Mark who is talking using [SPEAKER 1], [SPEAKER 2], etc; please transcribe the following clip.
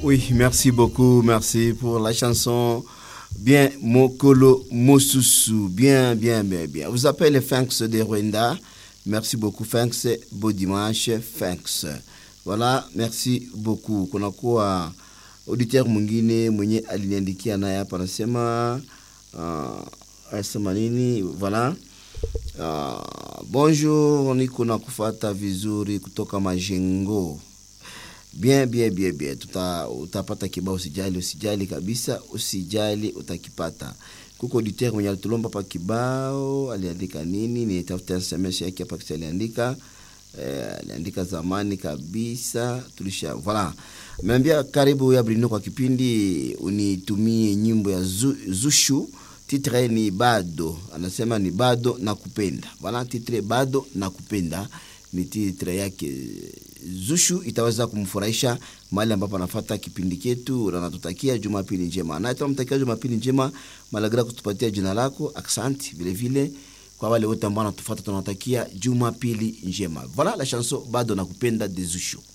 [SPEAKER 1] Oui, merci beaucoup. Merci pour la chanson. Bien, Mokolo Mosusu. Bien, bien, bien, bien. Vous appelez Fanks de Rwanda. Merci beaucoup, Fanks. Beau dimanche, Fanks. Voilà, merci beaucoup. Kunakuwa auditeur mwingine mwenye aliniandikia naye hapa anasema uh, anasema nini? Voilà. Uh, bonjour, niko na kufata vizuri kutoka Majengo. Bien, bien, bien, bien. Tuta, utapata kibao, usijali, usijali kabisa, usijali, utakipata. Kuko auditeur mwenye alitulomba pa kibao, aliandika nini? Nitafuta SMS yake hapa kisa aliandika eh, aliandika zamani kabisa, tulisha voilà. Ameambia karibu ya Brino kwa kipindi, unitumie nyimbo ya zu, Zushu titre ni bado, anasema ni bado na kupenda. Voilà, titre bado na kupenda ni titre yake Zushu itaweza kumfurahisha mahali ambapo anafata kipindi chetu, na natutakia Jumapili njema. Na tunamtakia Jumapili njema, malagra kutupatia jina lako, aksanti vile vile kwa wale wote ambao wanatufuata, tunawatakia Jumapili njema. Voilà la chanson bado nakupenda de Zushu.